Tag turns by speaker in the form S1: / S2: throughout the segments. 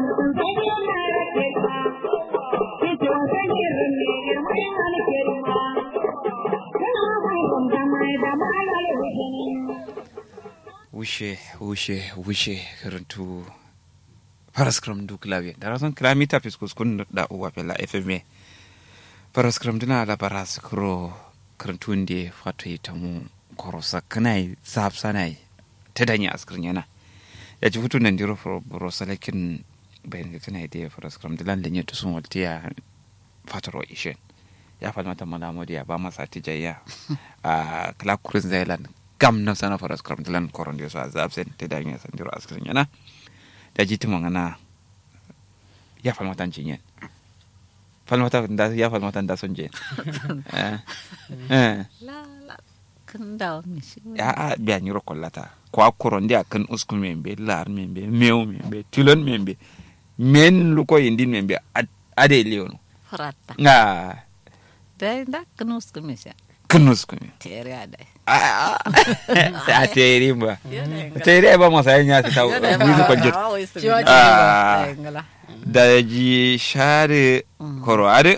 S1: wushe wushe wushe karantu paraskram du klavier dara son klamita fiskus kun da uwa pela fma paraskram dina la baras kro karantu ndi fato itamu korosa kanai sab sanai ta danya askrin yana ya ji hutu nan diro bro salakin bayan ga kanai da paraskram dilan da nyato sun waltiya fataro ishen ya falmata malamodi ya ba masa tijayya a kala kurin zailan gam na sana faras kram dilan koron dio sa zabsen te da ngi san diro askrin yana da jiti mo ngana ya falmata jinyen falmata da ya falmata da son je eh eh
S2: la la kan da mi shi
S1: ya a biya nyiro kollata ko akoron dia kan uskun membe lar membe mew membe tilon membe men luko yindin membe ade leono
S2: farata
S1: nga
S2: da da kan us kan mi sha
S1: kan uskun
S2: tere ada
S1: a teri ba teri ba masa yin ya ta wuzu kwanjir Ah. da ji share koroade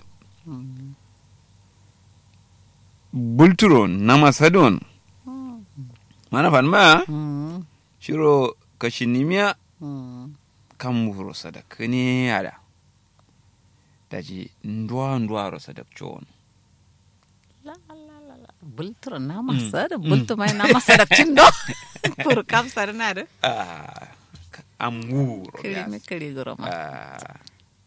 S1: bulturo na masadon mana fan ma shiro kashinimiya kan muro sadak ne ada da ji ndwa ndwa ro sadak chon
S2: bultur na masa da bultur mai na masa da cindo pur kam sar na da
S1: ah amuro
S2: kiri
S1: ya
S2: mi kiri goro ma
S1: Ah.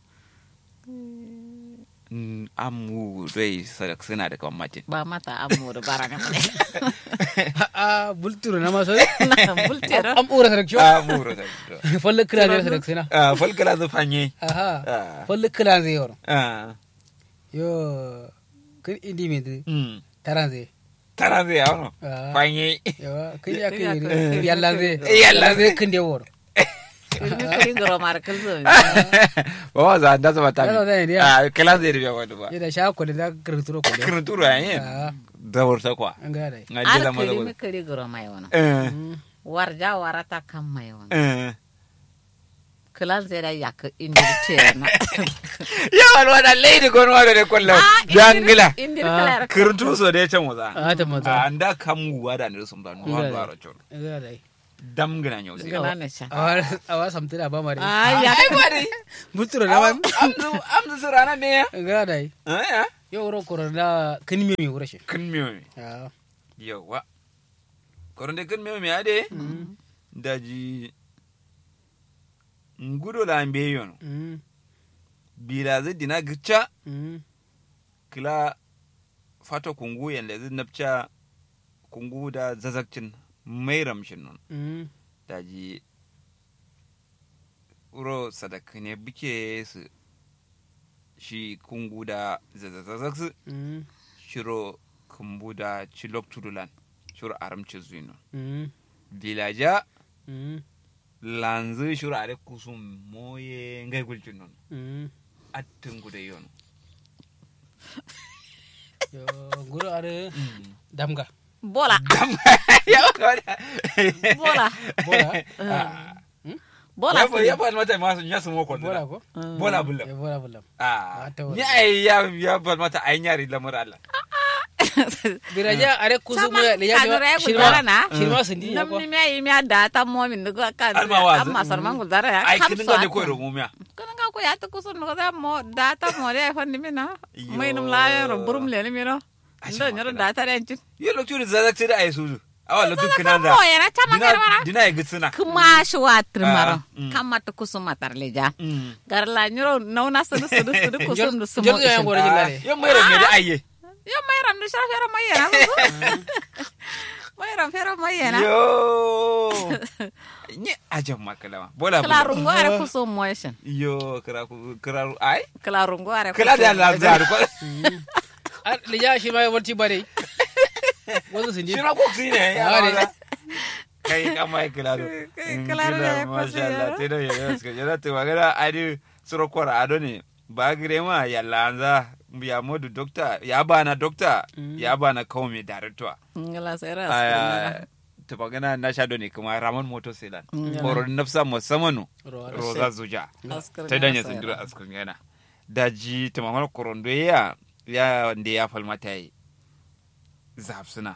S1: Mm, amu dai sadak suna da kwamatin
S2: ba mata amu da baranga ne
S3: a bulturo na maso
S2: bultur
S3: am ura sadak jo
S1: amuro da
S3: folle kila ne sadak sina
S1: ah folkala zu fanye
S3: aha
S1: Ah.
S3: folle kila ne yor
S1: ah
S3: yo kin indi mi de
S1: mm
S3: taran ze
S1: tara zai yawon
S3: Ah.
S1: fanye
S3: yo kin ya
S2: Kin ya
S3: kin
S2: kin-
S3: ni yalla ze
S1: Yalla ze.
S3: kin de wor
S2: kiri mi kiri goro mar kal zo
S1: ba wa za da zama ta
S3: Yalo zai ne,
S1: ah kala zai rufe wani ba
S3: ida sha ko da kirturo ko de
S1: kirin turu a yin
S3: Ah.
S1: da wurta kwa
S3: an ga dai
S1: nga
S2: ar
S1: jela maza
S2: kiri mi
S1: wani
S2: kiri goro mai wana
S1: eh
S2: warja warata kam mai wana
S1: eh
S2: kilan zai da yak indir tena
S1: yawan wada lady gon wada da kwallon jangila
S2: indir
S3: Ah.
S2: kala
S1: kirin turu so da ya can wuza
S3: a ta mata
S1: a anda kamu wada ne sun ba nuwa
S3: Nga
S1: ba
S3: da.
S1: ro chon
S3: an ga dai
S1: dam gina nyau zai
S2: gana ne sha
S3: awa awa samtira ba mare
S2: ah ya
S1: ai bari
S3: bulturo na man
S1: amzu amzu sirana ne ya
S3: an ga dai
S1: ah ya
S3: yo wuro ko da kin mi mi wuro shi
S1: kan miyo mi
S3: ah
S1: yawa koronde kan miyo mi ade daji ngudo la mbe yono
S3: mm
S1: bila zai dina gicha
S3: mm
S1: kila fato kungu yanda zai napcha kungu da zazakcin mai ramshin non
S3: mm
S1: daji uro sadaka ne buke su shi kungu da zazazazak
S3: mm
S1: shiro kumbu da chilok tudulan shiro aramci zuino
S3: mm
S1: vilaja
S3: mm
S1: lanzu shiro are kusum moye ngai gulcin non
S3: mm
S1: attin gude yon
S3: yo guro are damga
S2: bola bola
S3: bola
S2: bola
S1: ya ya fa mata ma sun yasu moko
S3: bola ko
S1: bola bulla
S3: Eh, bola bulla
S1: ah
S3: Mata wala.
S1: ni ai ya ya fa mata ai nyari lamar Allah
S3: biraja are kusu mu
S2: Sama
S3: le ya
S2: kanura ya
S3: shirma
S2: gudara na.
S3: shirma sindi ya ko
S2: namni mi ayi mi ada ta mo min nugo kan
S1: Alma wazi.
S2: amma sarman gudara ya
S1: ai
S2: kam
S1: kin
S2: so
S1: ga ne
S2: ata.
S1: ko ro mumiya
S2: kana ga ko ya ta kusun nugo da mo da ta mo re fa ni mina
S1: Yo.
S2: mai num la ya ro burum le ni mino
S1: Ai,
S2: ndo
S1: sama
S2: nyoro
S1: kana.
S2: da ta ren cin
S1: ye lokacin da zazak sai da ai suzu awa lokacin
S2: Zazak
S1: kinan
S2: mo
S1: da
S2: ya na chama
S1: dina
S2: kar mara
S1: dina ya gitsina
S2: kuma shi wa trimaro
S1: Ah, mm.
S2: kama ta kusum matar leja
S1: Mm.
S2: garla nyoro nauna sudu sudu sudu kusum du sumo
S3: jor ya ngoro
S1: Ah,
S3: jilale
S1: yan mai rame da aiye
S2: yo mai ram du shara fera mai yana mai ram fera mai yana
S1: yo ni ajan makalama bola
S2: kala
S1: bulla
S2: rungo are kusum motion
S1: yo kira ku kira ai
S2: kala rungo are
S1: kila da
S2: kusum
S1: la zaru ko
S3: le ya shi ma ya warti bare wasu sindi
S1: shi na ko ne ya
S3: Ah, ne.
S1: maza. kai kama ya kila do
S2: Kai kila do ya
S1: masha
S2: kwasi
S1: Allah
S2: yaro.
S1: te do ya ska jara te magana adi suro kwara ado ne ba gire ma ya lanza ya modu dokta ya bana dokta ya bana kawo mai director
S2: ngala sera
S1: Ah, ta magana na sha ne kuma raman moto selan
S2: Mm.
S1: koro nafsa musamman
S3: Ro-
S1: roza zuja
S2: Askar
S1: ta danya
S2: gasa
S1: sindira
S2: yana.
S1: askun yana daji ta magana korondo ya ya wanda ya falmata yi zafsuna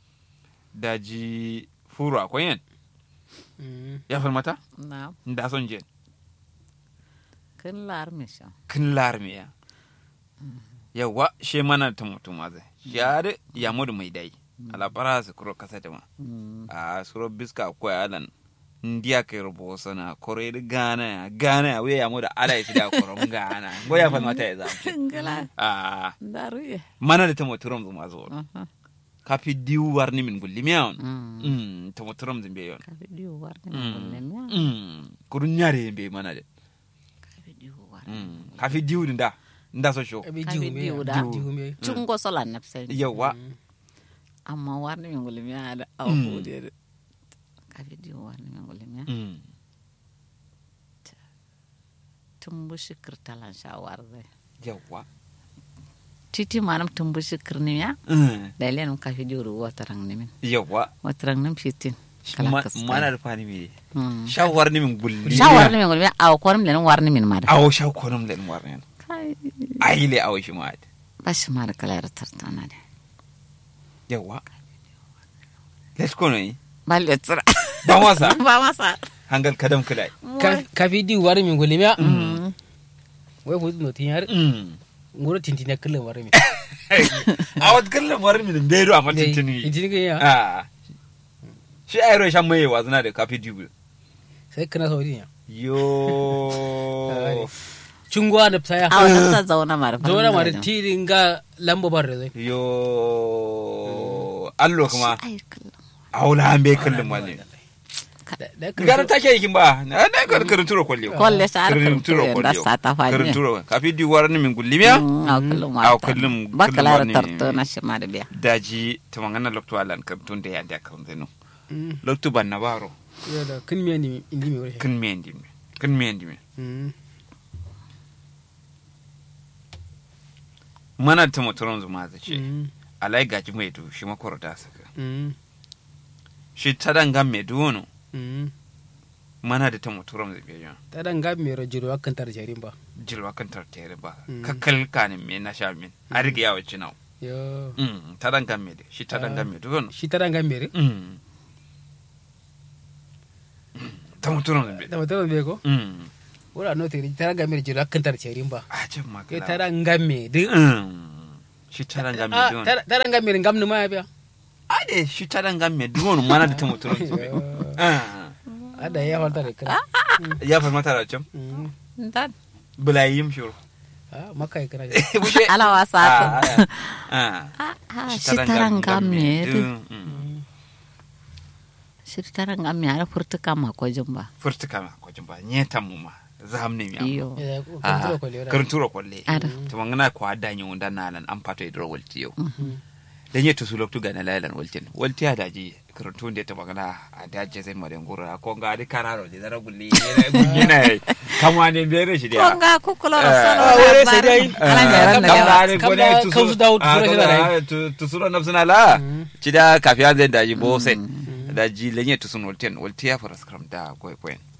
S1: daji furu akwai yan
S3: Mm.
S1: ya falmata
S2: na
S1: da son je
S2: kin lar misha
S1: kin larmiya yawa she mana ta mutum ma zai ya da ya mudu mai dai alabara su kuro kasa da ma a suro biska akwai alan ndiya kai rubo sana kore da gana ya gana ya wuya ya mudu ala ya da koron gana go ya falmata ya zafi
S2: ngala
S1: a
S2: daru ye
S1: mana da ta muturum zuma zo
S2: aha
S1: kafi diwu warni min gulli miyawn
S2: mm
S1: mm ta muturum zimbe yon
S2: ka video war ne
S1: Mm.
S2: mulle mi
S1: mm kurun nyare be mana de
S2: ka video war
S1: mm kafi diwu nda nda so show
S3: Abi
S2: Ka
S3: jiwu
S2: bi
S3: me
S2: diwu
S3: ya?
S2: da.
S3: Jiwu me.
S2: chungo sola napsen
S1: yawa
S3: Mm.
S2: amma war ne mulle mi ada aw
S1: Mm.
S2: hudere ka video war ne mulle mi
S1: mm
S2: tumbu shikir talan shawar zai
S1: yawa
S2: titi manam tumbu shikir ni ya
S1: mm
S2: da lenum ka video ru watarang ni min
S1: yawa
S2: watarang nim fitin
S1: Ma- mana da fani mi
S2: Mm.
S1: sha warni min gulli
S2: shawar ni min mulle mi aw korum lenum war ni min mada
S1: awo sha konum len warni
S2: kai
S1: ayile awo shi ma
S2: bashi mara kala yar tartana de
S1: yawa let's go ne
S2: balle tsira
S1: ba wasa
S2: ba masa
S1: hangal kadam kulai
S3: Ka- ka fi diwu wari min gole miya wai ku no tin yar
S1: mm
S3: ngoro tintina kullum wari min
S1: awat kallan warni min bedo amma tintini
S3: tintin ga ya
S1: ah shi ayro shan mai wazuna da kafi diwu
S3: sai kana so din ya
S1: yo
S3: chungwa da saya
S2: a wata sa zauna mara
S3: zauna ma da tirin ga lamba bar da zai
S1: yo allo kuma
S2: ai kallon
S1: aula an bai kallon wani
S3: Da- da kan
S1: garan
S3: so-
S1: take yakin ba na na kar karin turo kwalle
S2: Kwalle sa har karin turo
S1: kwalle
S2: da sa ta fani.
S1: karin turo kafi di waran min gullimiya
S2: a kullum
S1: a
S2: wata
S1: kullum
S2: ba
S1: kullum
S2: kala da
S1: wani-
S2: tarto na shi ma da biya
S1: daji ta mangana lokto alan kam tun da ya da kan zeno
S3: Mm.
S1: lokto ban na baro
S3: Yo da kin miya ni indi mi wari
S1: kin me ndi me kin me ndi me
S3: Mm.
S1: mana ta motoron zuma za ce
S3: Mm.
S1: alai gaji mai du shi makoro da saka
S3: Mm.
S1: shi ta dangan me duwono
S3: Mm.
S1: mana da ta motoron zai biya
S3: ta dan ga mi ro jiro akan tar jarin ba
S1: jilwa kan tartere ba
S3: Mm.
S1: kakkal kanin me na sha min a riga yawa cinau
S3: yo
S1: Mm, ta dangan me de shi ta dangan me duwono
S3: shi ta dan ga mi re
S1: Mm. ta motoron zai
S3: da mutum be ko
S1: Mm.
S3: wala no te ta dan ga mi jiro akan tar jarin ba
S1: a can ma
S3: ke
S1: kala.
S3: ta dan ga mi de
S1: Mm. shi ta dangan me
S3: Ah,
S1: duwono
S3: ta ta dan ga mi ngam ni ma ya biya
S1: ade shi ta dangan me duwono mana da ta motoron zai
S3: Yo.
S1: Ah.
S3: ada ya falta da kana
S1: ya farmata da can
S3: Mm.
S2: dan
S1: bulayim shuru
S3: ah makai kana
S1: Bushe.
S2: ala wasa
S1: Ah,
S2: ta
S1: ah, ah.
S2: shi taranga me
S1: dun, mm.
S2: shi taranga me ara furtuka ma ko jumba
S1: furtuka ma kwajin ba nyeta mu ma zam ne mi am
S2: iyo
S3: ya ko
S1: Ah,
S3: kan turo ko le
S1: karin tura kwalle
S2: ada
S1: to mangana ko ada nyi wanda nalan an pato idro walti yau dan yeto su loktu gana lalan waltin walti ada ji karin tun da ta magana a da je zai madan gura ko ga di kararo di dara gulli ne ne kamwa ne bere shi dia
S2: konga kukulo
S1: Eh,
S2: solo
S3: ah, wure sai dai.
S2: ala
S3: Ah,
S2: ngaran da
S3: kam
S2: yawa
S3: da- kam da kausu dawo tusura shi da rai.
S1: tusuro nafsuna la ci da kafiya zai daji bo sai daji lenye tusun walten walti ya fara skram da koy koyen